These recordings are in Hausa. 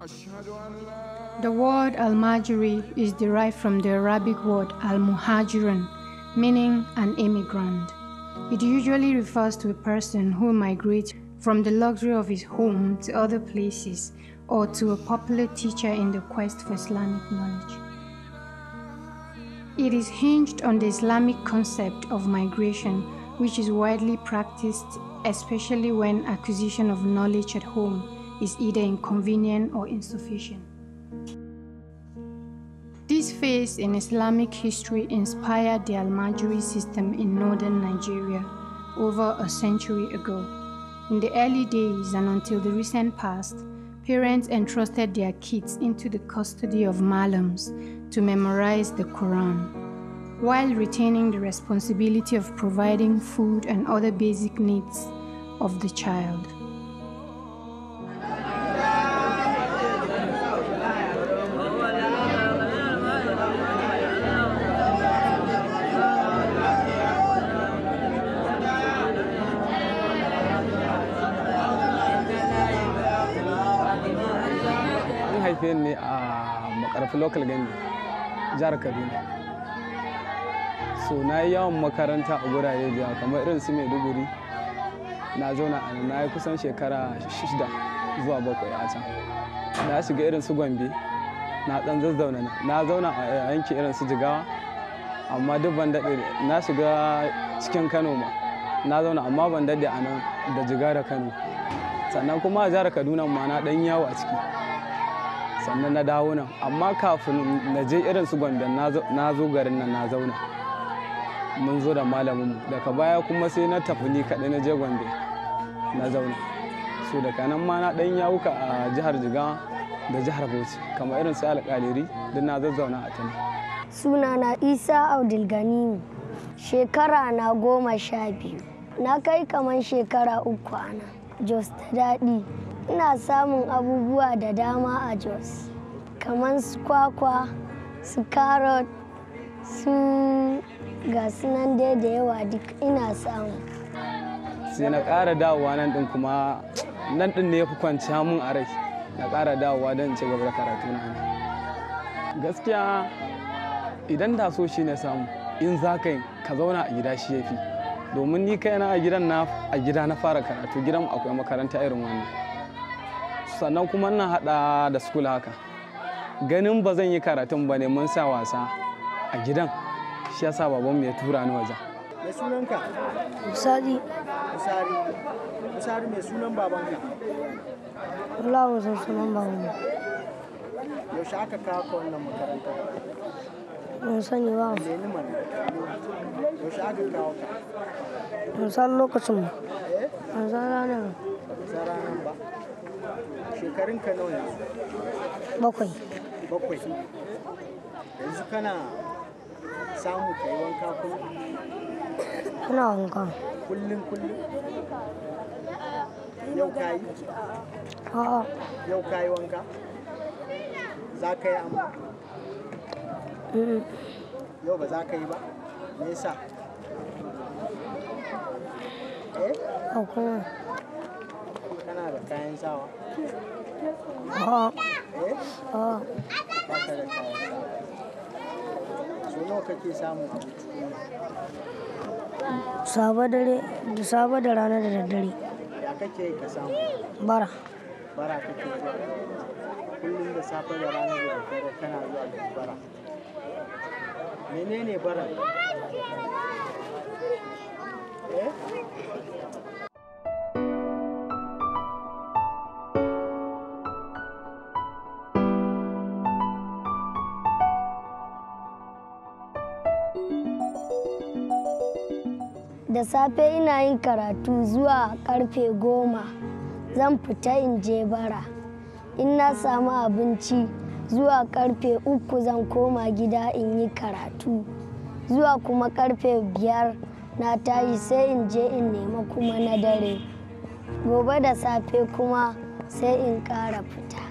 The word Al-Majri is derived from the Arabic word Al-Muhajirun, meaning an immigrant. It usually refers to a person who migrates from the luxury of his home to other places or to a popular teacher in the quest for Islamic knowledge. It is hinged on the Islamic concept of migration, which is widely practiced, especially when acquisition of knowledge at home is either inconvenient or insufficient. This phase in Islamic history inspired the Al-Majri system in northern Nigeria over a century ago. In the early days and until the recent past, parents entrusted their kids into the custody of malams to memorize the Quran, while retaining the responsibility of providing food and other basic needs of the child. haife ni a makarfi local government jihar kaduna so na yi yawon makaranta a gurare da kamar irin su maiduguri na zauna a nan na yi kusan shekara shida zuwa bakwai a can na shiga irin su gombe na dan zazzauna na zauna a yanki irin su jigawa amma duk ban daɗe na shiga cikin kano ma na zauna amma ban daɗe a nan da jiga da kano sannan kuma a jihar kaduna ma na ɗan yawo a ciki sannan na dawo nan amma kafin na je irin su gombe na zo garin nan na zauna mun zo da malamin daga baya kuma sai na tafi ni kaɗai na je gombe na zauna so daga nan ma na ɗan yawuka a jihar jigawa da jihar bauchi kamar irin su alƙaliri duk na zazzauna a tana sunana isa abdulganimu shekara na goma sha biyu na kai kamar shekara uku ana jos ta daɗi ina samun abubuwa da dama a jos kamar su kwakwa su carrot su ga nan dai da yawa duk ina samu sai na ƙara dawowa nan ɗin kuma nan ɗin ne ya fi kwanciya mun a rai na ƙara dawowa don ci gaba da karatu na gaskiya idan da so shi ne samu in za ka ka zauna a gida shi ya fi domin ni kaina a gidan na a gida na fara karatu gidan akwai makaranta irin wannan sannan kuma na hada da school haka ganin ba zan yi karatun ba ne mun sa wasa a gidan shi yasa baban mu ya tura ni waje mai sunanka misali misari misari mai sunan babanka Allah mu san sunan babanmu yaushe aka kawo ka wannan makaranta mun sani ba leni mana yaushe aka kawo ka mun san lokacin mu eh mun san ranar sa ranar ba shekarun ka nawa yanzu bakwai bakwai yanzu kana samu ka yi wanka kullum ina wanka kullum kullum yau ka yi a'a yau ka yi wanka za ka yi amma mm, yau ba za ka yi ba me yasa eh akwai kana da kayan sawa a'a eh a'a ba ka da kayan sawa so nawa kake samu a sabo dare da sabo da rana da daddare ya kake yi ka samu bara bara kake zuwa kullum da safe da rana da daddare kana zuwa da bara menene bara eh da safe ina yin karatu zuwa karfe goma zan fita in je bara in na samu abinci zuwa karfe uku zan koma gida in yi karatu zuwa kuma karfe biyar na tashi sai in je in nema kuma na dare gobe da safe kuma sai in ƙara fita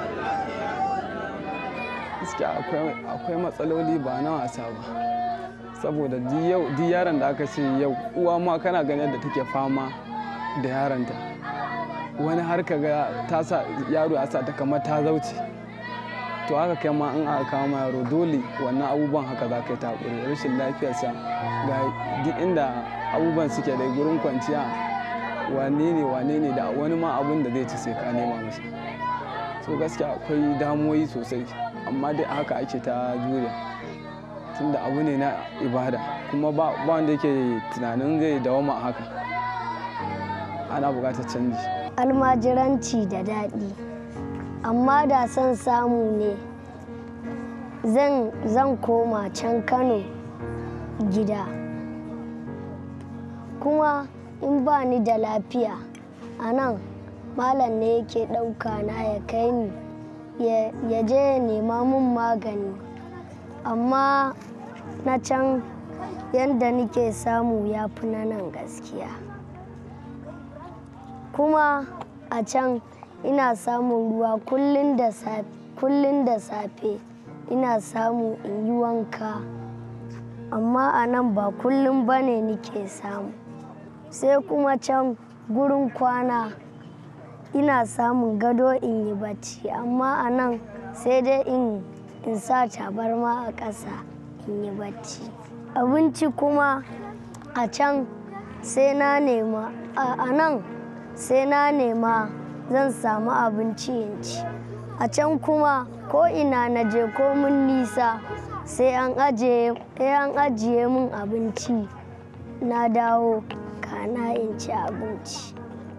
gaskiya akwai akwai matsaloli ba na wasa ba saboda duk yaron da aka ce yau uwa ma kana ganin yadda take fama da yaronta wani har ka ga ta sa yaro ya sa ta kamar ta zauce to haka kai ma in aka kawo ma yaro dole wannan abubuwan haka za ka yi ta haƙuri rashin lafiyarsa ga duk inda abubuwan suke da gurin kwanciya wane ne wane ne da wani ma abun da zai ci sai ka nema masa so gaskiya akwai damuwoyi sosai amma dai haka ake ta jure tunda abu ne na ibada kuma ba wanda yake tunanin zai dawama a haka ana buƙatar canji almajiranci da daɗi amma da son samu ne zan koma can kano gida kuma in ba ni da lafiya a nan malam ne yake ɗauka na ya kai ni ya je ya nema mun magani amma na can yadda nike samu ya fi na nan gaskiya kuma a can ina samun ruwa kullum da safe ina samu in yi wanka amma a nan ba kullum ba ne nike samu sai kuma can gurin kwana ina samun gado in yi bacci amma a nan sai dai in in sa tabarma a ƙasa in yi bacci abinci kuma a can sai na nema a nan sai na nema zan samu abinci in ci a can kuma ko ina na je ko mun nisa sai an ajiye min abinci na dawo kana in ci abinci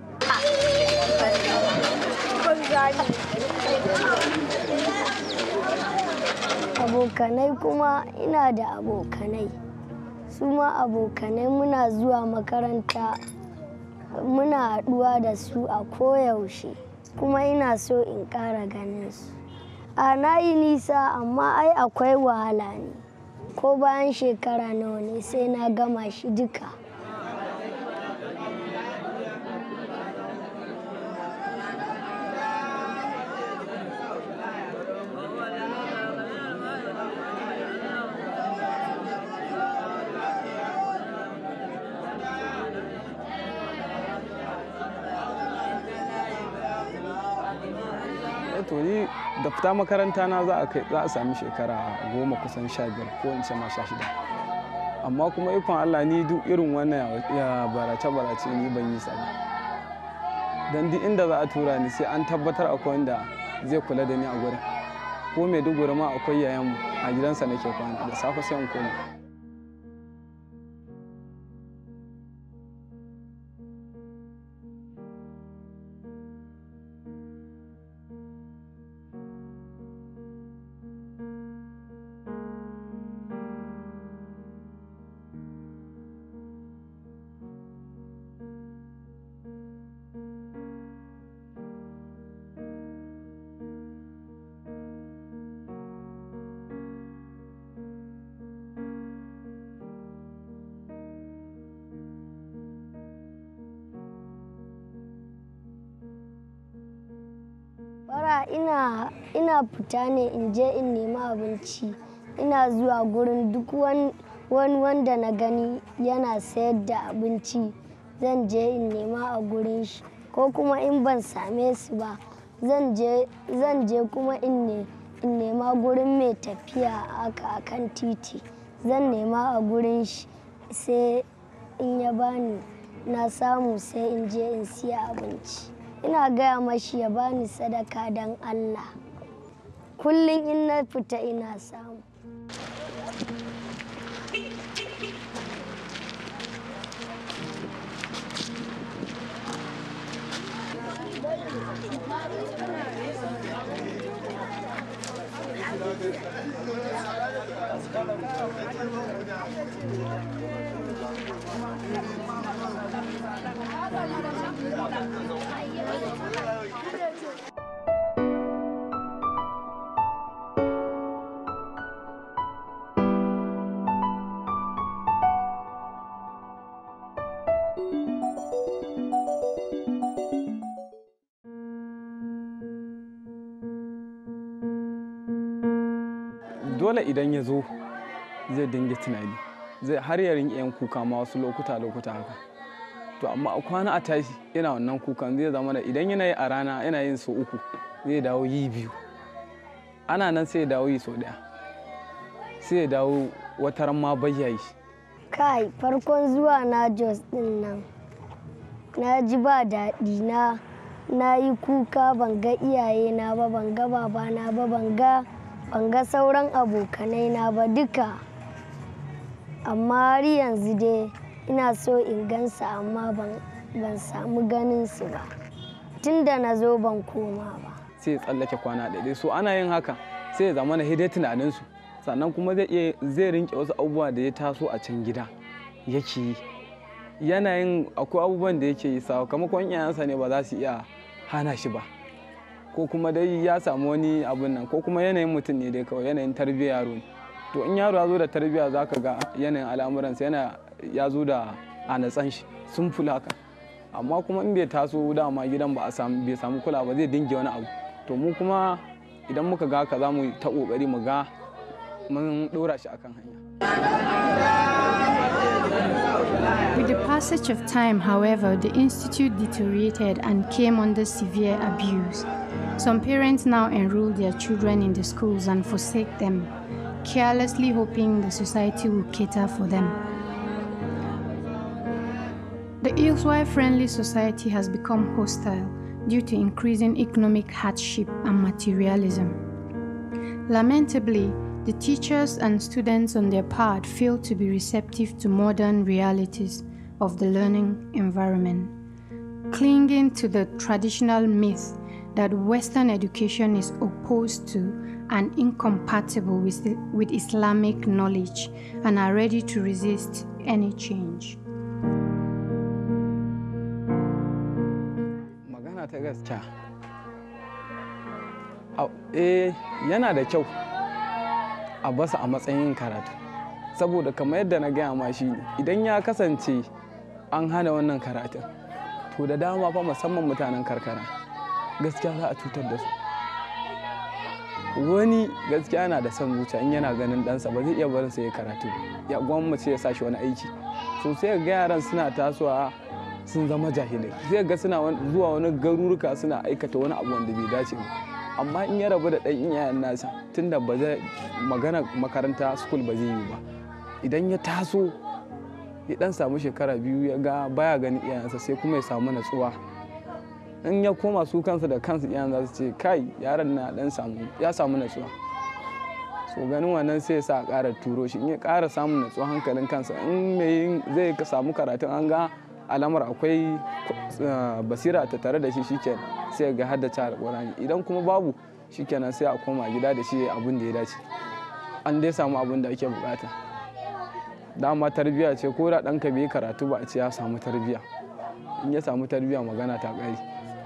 abokanai kuma ina da abokanai su ma abokanai muna zuwa makaranta muna haɗuwa da su a koyaushe kuma ina so in ƙara ganin su a na yi nisa amma ai akwai wahala ne ko bayan shekara nawa ne sai na gama shi duka to ni da fita makaranta na za a kai za a sami shekara goma kusan sha biyar ko in ce ma sha shida amma kuma ikon Allah ni duk irin wannan ya barace barace ni ban yi sa ba dan duk inda za a tura ni sai an tabbatar akwai wanda zai kula da ni a gurin ko mai duguri ma akwai yayan a gidansa nake kwana da safe sai in koma bara ina ina fita ne in je in nemi abinci ina zuwa gurin duk wani wanda na gani yana sayar da abinci zan je in nema a gurin shi ko kuma in ban same su ba zan je kuma in nema gurin mai tafiya haka akan titi zan nema a gurin shi sai in ya bani na samu sai in je in siya abinci ina gaya mashi ya bani sadaka don allah kullum in na fita ina samu dole idan ya zo zai dinga tunani zai har ya rinƙe yin kuka ma wasu lokuta lokuta haka to amma a kwana a tashi yana wannan kukan zai zama da idan yana yi a rana yana yin sau uku zai dawo yi biyu ana nan sai ya dawo yi sau ɗaya sai ya dawo wataran ma bayyayi kai farkon zuwa na jos din nan na ji ba daɗi na na yi kuka ban ga iyayena ba ban ga babana ba ban ga ban ga sauran abokanai na ba duka amma har yanzu dai ina so in gansa amma ban ban samu ganin su ba tun da na zo ban koma ba sai ya tsallake kwana ɗaya so ana yin haka sai ya zama na hidai tunaninsu sannan kuma zai iya zai rinke wasu abubuwa da ya taso a can gida yake yi yanayin akwai abubuwan da yake yi sakamakon iyayensa ne ba za su iya hana shi ba ko kuma dai ya samu wani abun nan ko kuma yanayin mutum ne dai kawai yanayin tarbiyyar yaro ne to in yaro ya zo da tarbiyya za ka ga yanayin al'amuransa yana ya zo da a natsan shi sun fula haka amma kuma in bai taso dama gidan ba a samu bai samu kula ba zai dinge wani abu to mu kuma idan muka ga haka za mu ta kokari mu ga mun dora shi akan hanya With the passage of time, however, the institute deteriorated and came under severe abuse. Some parents now enroll their children in the schools and forsake them, carelessly hoping the society will cater for them. The Ilswai friendly society has become hostile due to increasing economic hardship and materialism. Lamentably, the teachers and students on their part fail to be receptive to modern realities of the learning environment, clinging to the traditional myth that Western education is opposed to and incompatible with, with Islamic knowledge and are ready to resist any change. magana ta gaskiya eh yana da kyau a basa a matsayin karatu saboda kamar yadda na gaya ma shi idan ya kasance an hana wannan karatun to da dama fa musamman mutanen karkara gaskiya za a cutar da su wani gaskiya yana da son zuciya in yana ganin ɗansa ba zai iya barin sa ya karatu ya gwammace ya sa shi wani aiki so sai ga yaran suna tasowa sun zama jahilai zai ga suna zuwa wani garuruka suna aikata wani abu wanda bai dace ba amma in ya rabu da ɗan iyayen nasa tunda ba zai magana makaranta school ba zai yi ba idan ya taso ya dan samu shekara biyu ya ga baya ganin iyayensa sai kuma ya samu natsuwa in ya koma su kansa da kansu iyayen za su ce kai yaron na dan samu ya samu natsuwa so ganin wannan sai ya sa a ƙara turo shi in ya ƙara samun natsuwa hankalin kansa in mai zai samu karatun an ga alamar akwai basira ta tare da shi shikenan sai ga haddace alƙur'ani idan kuma babu shikenan sai a koma gida da shi abin da ya dace an dai samu abin da ake bukata dama tarbiyya ce ko da ɗanka bai karatu ba a ce ya samu tarbiyya in ya samu tarbiyya magana ta ƙari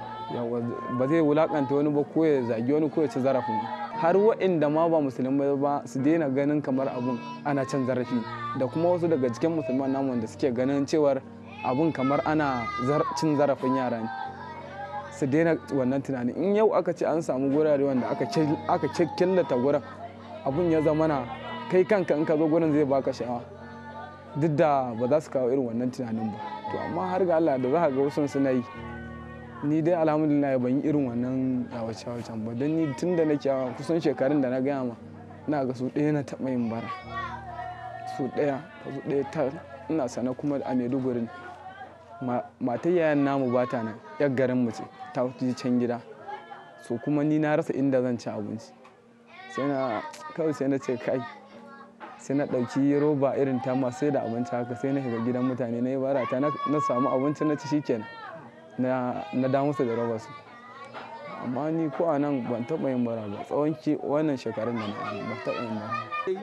ba zai wulakanta wani ba ko ya zagi wani ko ya ci zarafin har waɗanda ma ba musulmai ba su daina ganin kamar abun ana cin zarafi da kuma wasu daga cikin musulman namu wanda suke ganin cewar abun kamar ana cin zarafin yara ne su daina wannan tunani in yau aka ce an samu gurare wanda aka killata gurin abun ya zama na kai kanka in ka zo gurin zai baka sha'awa duk da ba za su kawo irin wannan tunanin ba to amma har ga Allah da za ka ga wasu suna yi ni dai alhamdulillah ban yi irin wannan yawace yawacen ba don ni tun da nake yawa kusan shekarun da na gaya ma ina ga su ɗaya na taɓa yin bara su ɗaya su ɗaya ta ina sana kuma a maiduguri matar yayan namu ba ta nan yar garin mu ce ta ji can gida so kuma ni na rasa inda zan ci abinci sai na kawai sai na ce kai sai na ɗauki roba irin ta ma sai da abinci haka sai na shiga gidan mutane na yi bara ta na samu abinci na ci shikenan na da musu da roba su amma ni ko a nan ban taɓa yin bara ba tsawon ki wannan shekarun da na yi ban taɓa yin bara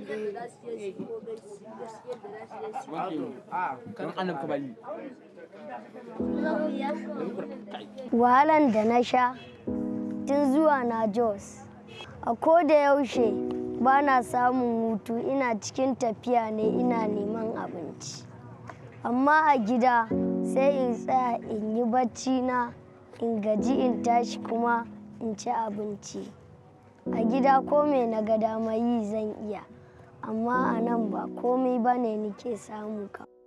wahalan da na sha tun zuwa na jos a ko da yaushe ba na samun hutu ina cikin tafiya ne ina neman abinci amma a gida sai in tsaya in yi bacci na in gaji in tashi kuma in ci abinci a gida ko me na ga dama yi zan iya amma a nan ba komai ba ne nike samu ka